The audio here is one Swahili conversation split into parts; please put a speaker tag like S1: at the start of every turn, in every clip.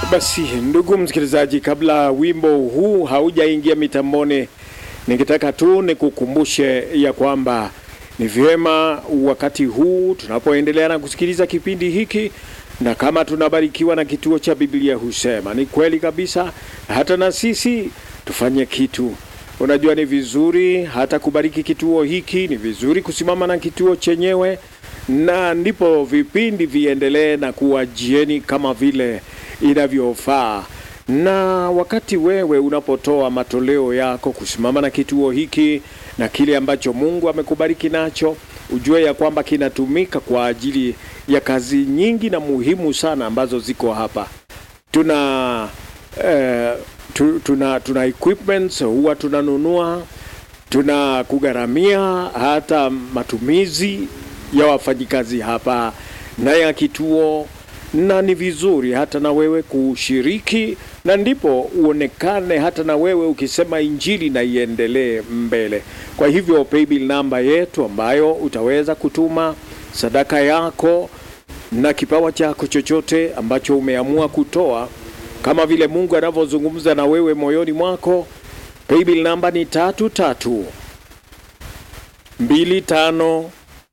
S1: Basi ndugu msikilizaji, kabla wimbo huu haujaingia mitamboni, ningetaka tu nikukumbushe ya kwamba ni vyema wakati huu tunapoendelea na kusikiliza kipindi hiki, na kama tunabarikiwa na kituo cha Biblia husema ni kweli kabisa, hata na sisi tufanye kitu. Unajua, ni vizuri hata kubariki kituo hiki, ni vizuri kusimama na kituo chenyewe, na ndipo vipindi viendelee na kuwajieni kama vile inavyofaa. Na wakati wewe unapotoa matoleo yako kusimama na kituo hiki na kile ambacho Mungu amekubariki nacho, ujue ya kwamba kinatumika kwa ajili ya kazi nyingi na muhimu sana ambazo ziko hapa. Tuna eh, tu, tuna tuna equipments huwa tunanunua, tuna kugharamia hata matumizi ya wafanyikazi hapa na ya kituo na ni vizuri hata na wewe kushiriki, na ndipo uonekane hata na wewe ukisema injili na iendelee mbele. Kwa hivyo paybill namba yetu ambayo utaweza kutuma sadaka yako na kipawa chako chochote ambacho umeamua kutoa, kama vile Mungu anavyozungumza na wewe moyoni mwako. Paybill namba ni tatu tatu mbili tano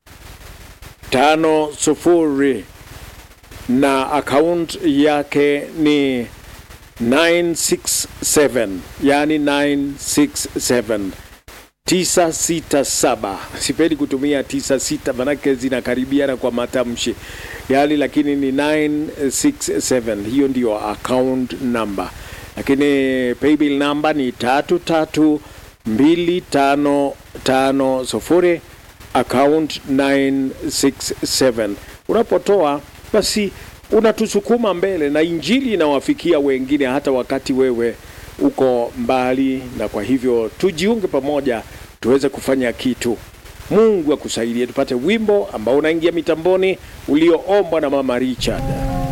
S1: tano sufuri na account yake ni 967 yani 967 967. Sipendi kutumia 96 manake zinakaribiana kwa matamshi yani, lakini ni 967. Hiyo ndiyo account number, lakini paybill number ni tatu tatu mbili tano tano sufuri account 967. Unapotoa basi unatusukuma mbele na injili inawafikia wengine hata wakati wewe uko mbali, na kwa hivyo tujiunge pamoja tuweze kufanya kitu. Mungu akusaidie tupate wimbo ambao unaingia mitamboni ulioombwa na Mama Richard.